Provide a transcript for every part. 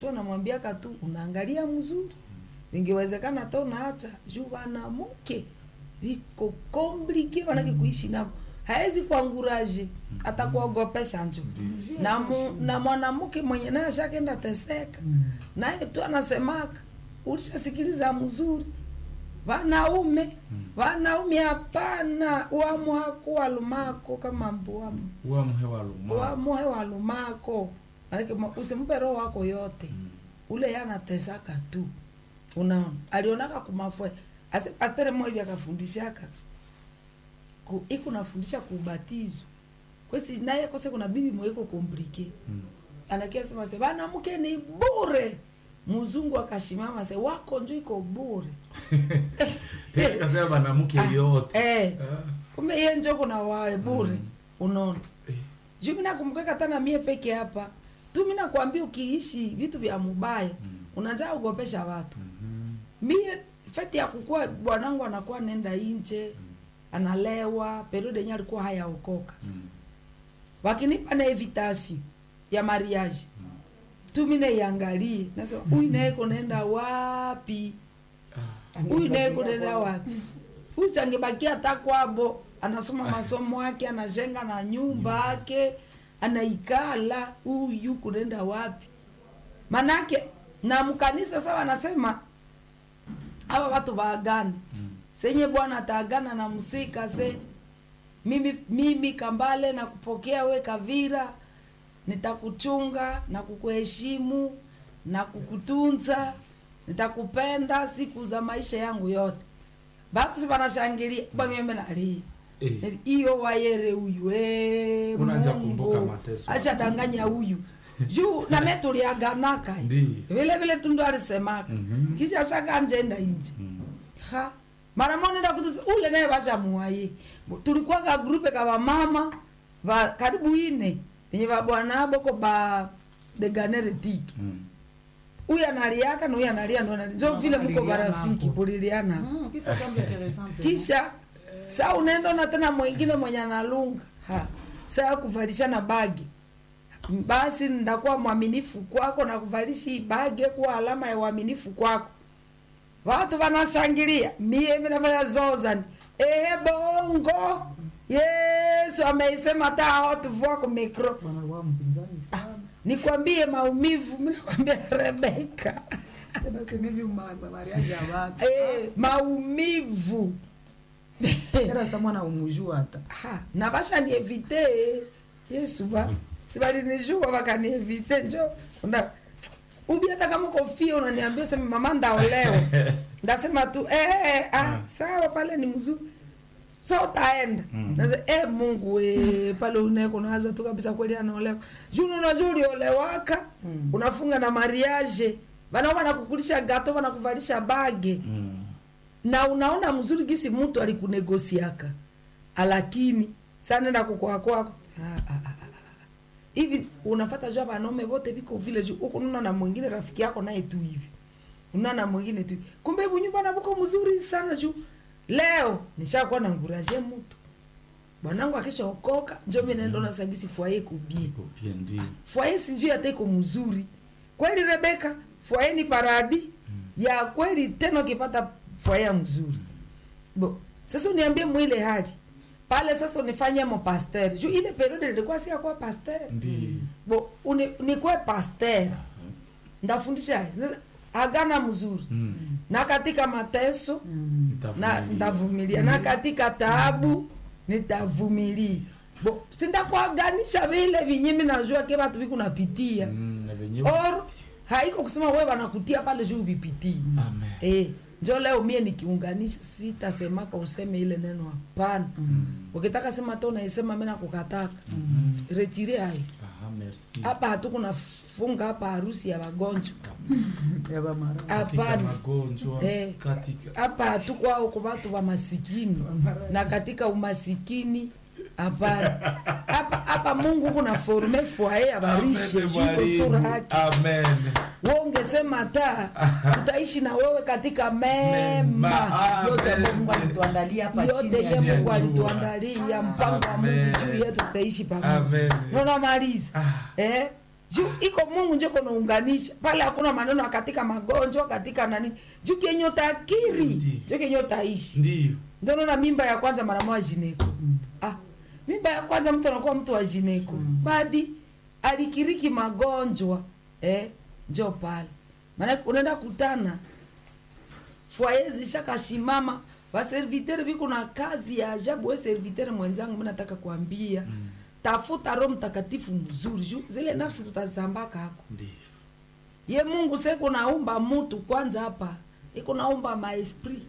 namwambiaka tu unaangalia mzuri, ingewezekana hata unaacha juu wanamke viko komplike, manake kuishi navo haezi kuanguraje hata kuogopesha njo na, mu, na mwanamke mwenye naye ashakenda teseka naye tu anasemaka ulishasikiliza mzuri wanaume wanaume hapana wamuhako walumako kama mbuamu uamuhe waluma wamuhe walumako manake ma- usimpe roho wako yote Mm. ule yanatesaka tu unaona alionaka kumafwe ase pastere mmoja hivi akafundishaka ku, iku nafundisha kuubatizo kwesi naye kose kuna bibi mweko komplike Mm. anakia sema se banamke ni bure mzungu akashimama se wako njo iko bure akasema banamuke yote eh, Ah. kumbe iye njo kuna wae bure Mm. unaona Eh. juu mi nakumbukaka tana mie peke hapa tu mi nakwambia ukiishi vitu vya mubaya Mm. unajaa ugopesha watu Mhm. mie feti ya kukua bwanangu anakuwa nenda inje analewa periode yenye alikuwa hayaokoka Mm. wakinipa na evitasi ya mariage tu mi naiangalie nasema huyu naye kunaenda wapi Ah. huyu naye kunaenda wapi huyu sangebakia hata kwabo anasoma masomo yake anajenga na nyumba yake anaikala huyu kunaenda wapi manake na mkanisa sasa wanasema hawa watu waagane Mm. senye bwana ataagana na msika se mimi, mimi kambale na kupokea we kavira nitakuchunga na kukuheshimu na kukutunza nitakupenda siku za maisha yangu yote batu si banashangilia bamyembe nalia Eh. iyo wayere huyu eh, Unaanza Mungu. kumbuka mateso. ashadanganya huyu juu name tuliaganaka Ndi. vile vile tundu alisemaka Mhm. kisha shakanjenda inje Mm. ha mara moja nenda kutusi ule naye bashamuwaye tulikuwa ka grupe ka bamama ba karibu ine venye babwana boko ba deganere tiki Mm. huyu analiaka na huyu analia ndo analia. njo vile mko Kuliliana barafiki hapo. kuliliana Mm, kisa semble se ressemble. kisha saa unaenda na tena mwingine mwenye analunga ha saa kuvalishana bagi basi ndakuwa mwaminifu kwako na kuvalisha hii bagi kuwa alama ya uaminifu kwako watu wanashangilia mie minafanya zozani ehe bongo yesu ameisema hata hawatuvua ku mikro Wanakuwa mpinzani sana. nikwambie maumivu minakwambia rebeka Tena sema hivi ma- ma- mariage ya watu. e, maumivu Tena sa mwana umujua hata. ha na bashanievite yesu ba sibalinijua bakanievite njo una ubi hata kama kofia unaniambia sema mama ndaolewa ndasema tu eh, eh, ah, sawa pale ni mzuri so utaenda Mm. Nase, eh, mungu we pale uneko nawaza tu kabisa kweli anaolewa juu unajua uliolewaka Mm. unafunga na mariage banao banakukulisha gato banakuvalisha bage Mm. na unaona mzuri gisi mtu alikunegosiaka alakini sanenda kukwako hivi unafata jua banaume wote viko vile juu huku nuna na mwingine rafiki yako naye tu hivi una na mwingine tu hivi. kumbe hivu nyumba nabuko mzuri sana juu leo nishakuwa na nguraje mtu bwanangu akishaokoka njo mi naenda ona sagisi fwaye kubie Iko pia ndi. fwaye sijui hata iko mzuri kweli rebeka fwaye ni paradi ya kweli tena ukipata fwaye ya mzuri bo sasa uniambie mwile hali pale sasa unifanye mo pasteur juu ile periode nilikuwa siakuwa pasteur Ndi. bo uni, nikuwe pasteur ndafundisha agana mzuri Mm. na katika mateso Mm. na Nitavumilia. nitavumilia na katika taabu nitavumilia bo sindakuaganisha vile vinyimi najua ke vatu vikunapitia Mm, na wenyewe. or haiko kusema we wanakutia pale juu vipitii Amen. eh, njo leo mie nikiunganisha sitasemaka useme ile neno hapana Mm. ukitaka sema to naisema mi nakukataka Mm. retire hayo Ah, merci. hapa hatukunafunga hapa harusi ya wagonjwa Ya ba mara. Katika hapana magonjwa Eh. katika hapa hatukwao kwa watu wa masikini na katika umasikini hapana hapa hapa mungu kuna forme fwaye abarishe Amen, juko mwalimu. sura yake Amen. we ungesema ta tutaishi na wewe katika mema Mema. Yote Amen. ambayo Mungu alituandalia hapa chini yote ya she jua. mungu alituandalia mpango wa mungu Amen. juu yetu tutaishi pamoja Amen. naona maliza Ah. eh juu iko mungu njo kunaunganisha pale hakuna maneno ya katika magonjwa katika nani juu kenye utakiri Ndi. njo kenye utaishi Ndiyo. ndio naona mimba ya kwanza mara moja jineko ah, mimba ya kwanza mtu anakuwa mtu wa jineko badi alikiriki magonjwa eh, njo pale maana unaenda kutana fwaye zishakashimama vaserviteri viko na kazi ya ajabu we serviteri mwenzangu mi nataka kuambia mm. tafuta roho mtakatifu mzuri juu zile nafsi tutazambaka hako Ndiyo. ye mungu seko naumba mutu kwanza hapa iko naumba maesprit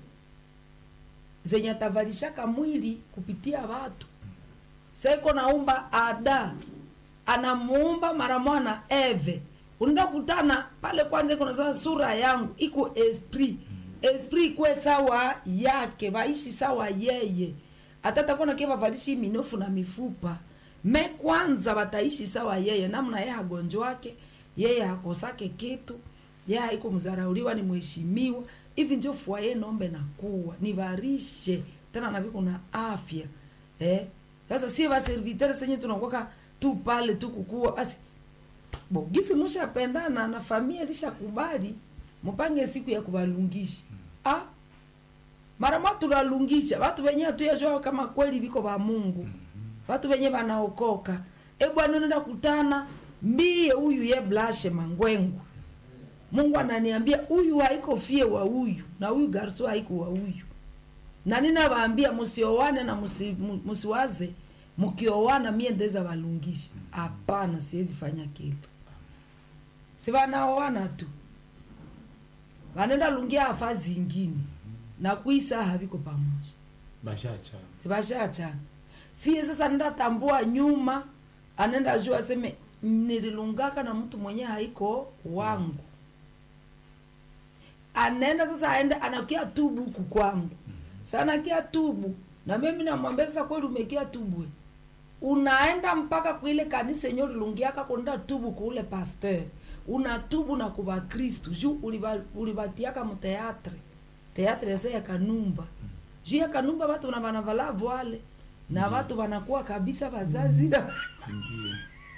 zenye atavalishaka mwili kupitia watu seko naumba ada anamuumba mara mwana eve unaenda kutana pale kwanza iko nasema sura yangu iko esprit esprit ikwe sawa yake vaishi sawa yeye atatakuwa ke vavalishi minofu na mifupa me kwanza wataishi sawa yeye namna yeye hagonjwake yeye hakosake kitu yeye haiko mzarauliwa ni mheshimiwa hivi njo fwaye nombe na kuwa nivarishe tena naviko na afya eh? sasa sie vaservitere senye tunakwaka tu pale tu kukua basi bogisi mushapendana na familia lishakubali mupange siku ya kuvalungisha ah, mara mwa tunalungisha watu wenye hatuyajua kama kweli viko va mungu watu wenye vanaokoka e bwana unaenda kutana mbie huyu ye blashe mangwengu mungu ananiambia huyu haiko fie wa huyu na huyu garso haiko wa huyu na ninavaambia musiowane na musi- mu- musiwaze mukiowana mie ndeza valungisha hapana siwezi fanya kitu si vanaoana tu vanenda lungia afa zingine na kuisa haviko pamoja Bashacha. sivashachana fie sasa nenda tambua nyuma anenda jua aseme nililungaka na mtu mwenye haiko wangu anaenda sasa aende anakia tubu huku kwangu sana kia tubu na mimi namwambia sasa kweli umekia tubu unaenda mpaka kuile kanisa yenye ulilungiaka kwenda tubu kuule pasteur unatubu na kuva kristu juu uliva- ulivatiaka muteatre teatre yase ya kanumba juu ya kanumba watu na vanavala voile na watu wanakuwa kabisa vazazi na Ndiyo.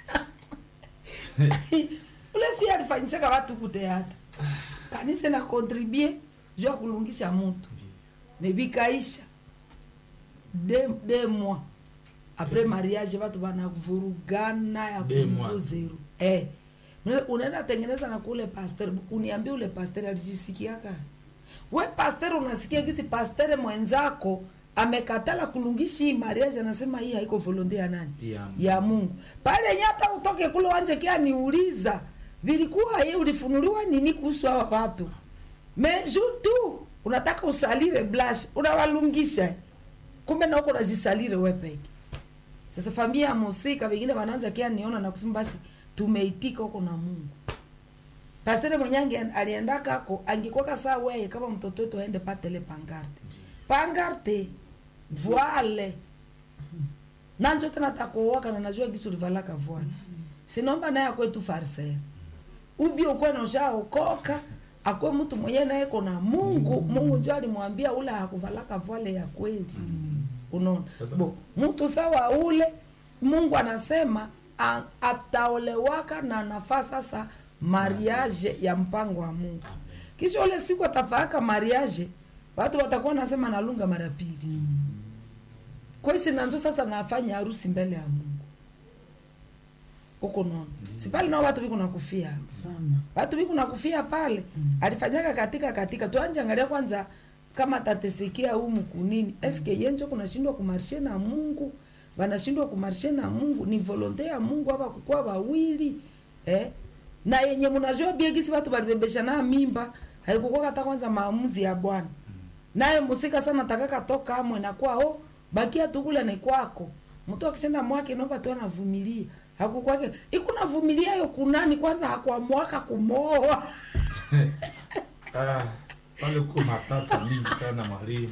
ule fia alifanyishaka watu kuteatra kanisa na kontribue juu ya kulungisha mutu mebikaisha de, de mois apres mariage watu wanavurugana ya De mois. kuivu zero eh. Una- unaenda tengeneza na kule pasteur uniambie ule pasteur alijisikiaka we pasteur unasikia gisi pasteur mwenzako amekatala kulungishi hii mariage anasema hii haiko volonte ya nani Ya ya mungu pale nyata utoke kule wanje kia niuliza vilikuwa ye ulifunuliwa nini kuhusu hawa watu meju tu unataka usalire blash unawalungisha kumbe na uko unajisalire we peke sasa familia ya musika vengine wanaanza kia niona na kusema basi tumeitika huko na mungu pastere mwenye ange- aliendaka ako angekwaka saa weye kama mtoto wetu aende patele pangarte pangarte voile nanjo tena takuowaka na najua gisu livalaka voile sinomba naye akwetu farisea ubi ukwe noshaokoka akwe mtu mwenye naye kona mungu mungu njo alimwambia ule hakuvalaka voile ya kweli unaona Sasa- bo mtu sawa ule mungu anasema a- ataolewaka na nafaa sasa mariage ya mpango wa mungu kisha ule siku atafaaka mariage watu watakuwa nasema nalunga mara pili kwesi nanzo sasa nafanya harusi mbele ya mungu huko nono si pale nao watu viko nakufia sana watu viko nakufia pale alifanyaka katika katika tuanje angalia kwanza kama tatesikia humu kunini eske yenjo kunashindwa kumarshe na mungu wanashindwa kumarshe na mungu ni volonte ya mungu hapa kukuwa wawili eh? na yenye mnajua biegisi watu walibebesha na mimba haikukuwa hata kwanza maamuzi ya bwana naye musika sana takaka toka amwe na kwao bakia tu kule ni kwako mtu akishenda mwake naomba tu anavumilia hakukwake ikunavumilia yo kunani kwanza hakuamwaka kumooa Ah, pale kuko matata mingi sana mwalimu.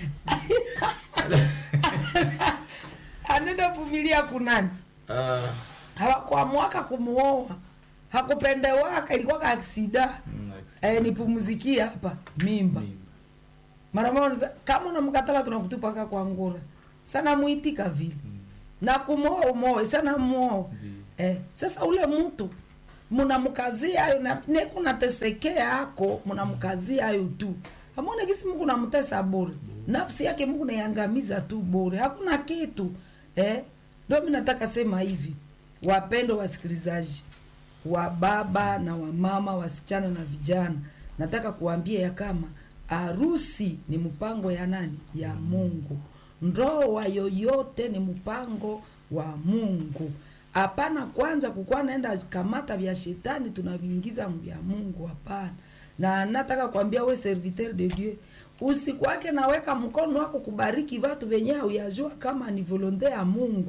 anenda vumilia kunani Ah, hawakuamwaka kumuoa hakupendewaka ilikuwa aksida mm, like- eh, nipumzikie hapa mimba Mimba. mara moja kama unamkatala tunakutupaka kwa ngura sana muitika vile Mm, na kumwoa umoe sana muoa ndiyo. eh, sasa ule mtu munamkazia ayo na nekunatesekea ako munamkazia ayo tu amone kisi mungu namtesa bure nafsi yake mungu naiangamiza tu bure hakuna kitu eh? ndo mi nataka sema hivi wapendo wasikilizaji wa baba na wamama wasichana na vijana nataka kuambia ya kama harusi ni mpango ya nani ya mungu ndoa yoyote ni mpango wa mungu hapana kwanza kukuwa naenda kamata vya shetani tunaviingiza vya mungu hapana na nataka kuambia we serviteur de dieu usikwake naweka mkono wako kubariki vatu venye hauyajua kama ni volonte ya mungu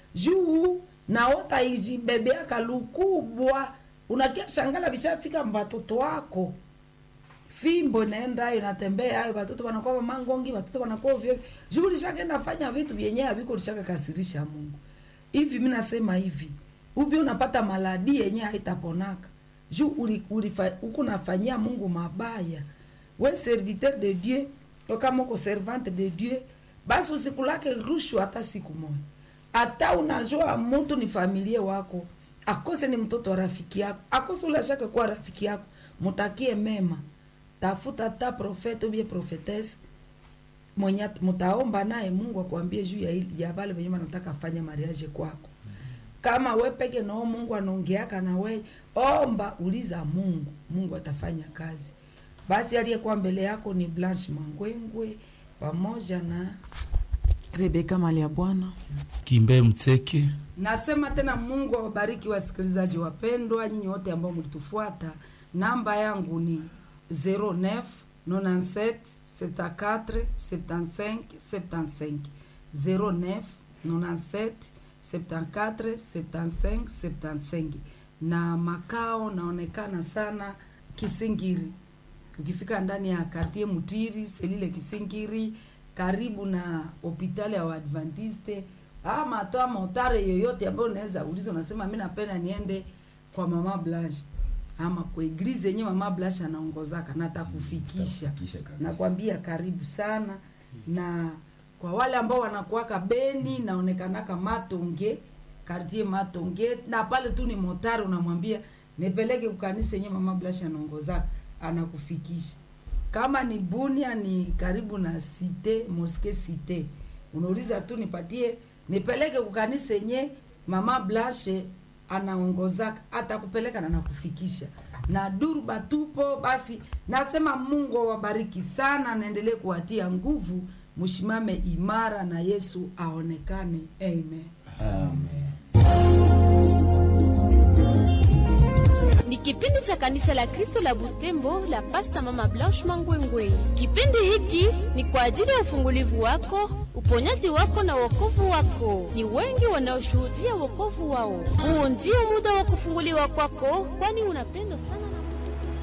juu naota ijibebeaka lukubwa unakia shangala vishafika mbatoto wako fimbo inaenda ayo natembea ayo watoto wanakuwa mangongi watoto wanakuwa ovyo juu ulishakenda fanya vitu vyenye haviko ulishaka kasirisha mungu hivi mi nasema hivi ubi unapata maladi yenye haitaponaka juu uli- ulifa- huku nafanyia mungu mabaya we serviteur de dieu to kama uko servante de dieu basi usikulake rushwa hata siku moja hata unajua mtu ni familie wako akose ni mtoto wa rafiki yako akose ulashake kuwa rafiki yako mutakie mema tafuta ta profete ubie profetese mwenye at- mutaomba naye mungu akwambie juu ya, ili- ya vale venye wanataka fanya mariage kwako kama we peke nao mungu anaongeaka na we omba uliza mungu mungu atafanya kazi basi aliyekuwa mbele yako ni blanche mangwengwe pamoja na rebeka mali ya bwana kimbe mtseke nasema tena mungu awabariki wasikilizaji wapendwa nyinyi wote ambao mlitufuata namba yangu ni 09 97 74 75 75 09 97 74 75 75 na makao naonekana sana kisingiri ukifika ndani ya kartie mutiri selile kisingiri karibu na hopitali ya waadventiste ama hata motare yoyote ambayo unaweza uliza unasema mi napenda niende kwa mama blanche ama kwa eglize yenye mama blanche anaongozaka natakufikisha Takufikisha kabisa. nakwambia karibu sana na kwa wale ambao wanakuwaka beni naonekanaka matonge kartie matonge na pale tu ni motari unamwambia nipeleke kukanisa yenye mama blasha anaongozaka anakufikisha kama ni bunia ni karibu na site moske site unauliza tu nipatie nipeleke kukanisa yenye mama blashe anaongozaka atakupeleka na nakufikisha na duru batupo basi nasema mungu awabariki sana naendelee kuwatia nguvu mshimame imara na yesu aonekane amen Amen. ni kipindi cha kanisa la kristo la butembo la pasta mama blanche mangwengwe kipindi hiki ni kwa ajili ya ufungulivu wako uponyaji wako na wokovu wako ni wengi wanaoshuhudia wokovu wao huu ndio muda wa kufunguliwa kwako kwani unapendwa sana na